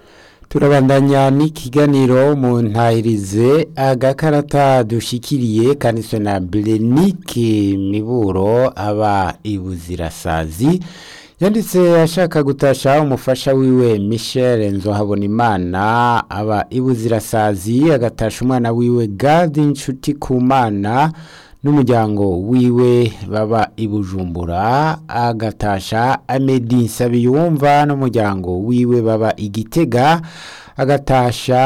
turabandanya n'ikiganiro mu ntahirize agakarata dushikiriye kanditswe na Berenike Miburo aba ibuzirasazi yanditse ashaka gutasha umufasha wiwe Michel Nzohabonimana aba ibuzirasazi agatasha umwana wiwe Gadi Nshuti Kumana n'umuryango wiwe baba ibujumbura agatasha Amedi Nsabiyumva n'umuryango wiwe baba igitega agatasha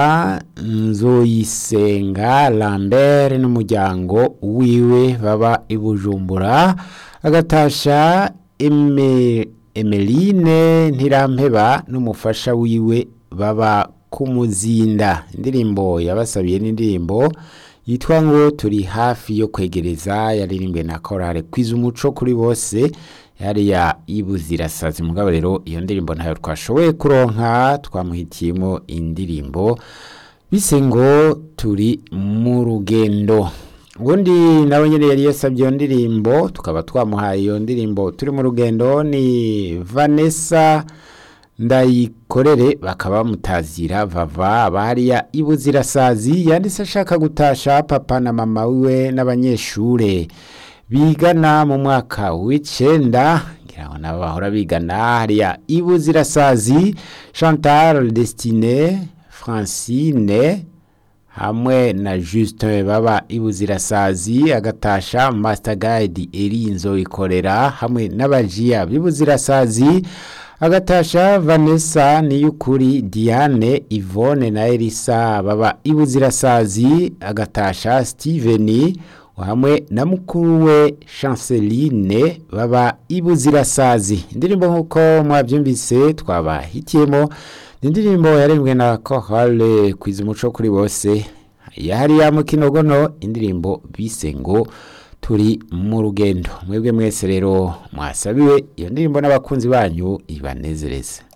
Nzoyisenga Lambert n'umuryango wiwe baba ibujumbura agatasha Eme Emeline Ntirampeba n'umufasha wiwe baba kumuzinda indirimbo yabasabiye n'indirimbo yitwa ngo turi hafi yo kwegereza yaririmbwe na korale kwiza umuco kuri bose yariya ibuzirasazi mugabo rero iyo ndirimbo ntayo twashoboye kuronka twamuhitiyemo indirimbo bise ngo turi mu rugendo ubundi nawe nyine yari yasabye iyo ndirimbo tukaba twamuhaye iyo ndirimbo turi mu rugendo ni vanessa ndayikorere bakaba bamutazira vava abahariya ibuzirasazi yanditse ashaka gutasha papa na mama wiwe n'abanyeshure bigana mu mwaka w'icenda ngira ngo nabo bahora bigana hariya ibuzirasazi chantal destine francine hamwe na Justin baba ibuzirasazi agatasha master guide erinzo ikorera hamwe n'abajiya b'ibuzirasazi agatasha Vanessa niyukuri Diane Yvonne na Elisa baba ibuzirasazi agatasha Steven hamwe na mukuru we Chanceline baba ibuzirasazi indirimbo nkuko mwabyumvise twabahitiyemo indirimbo yarembwe na Chorale kwiza umuco kuri bose yahariya mu kinogono indirimbo bise ngo turi mu rugendo mwebwe mwese rero mwasabiwe iyo ndirimbo n'abakunzi banyu ibanezereze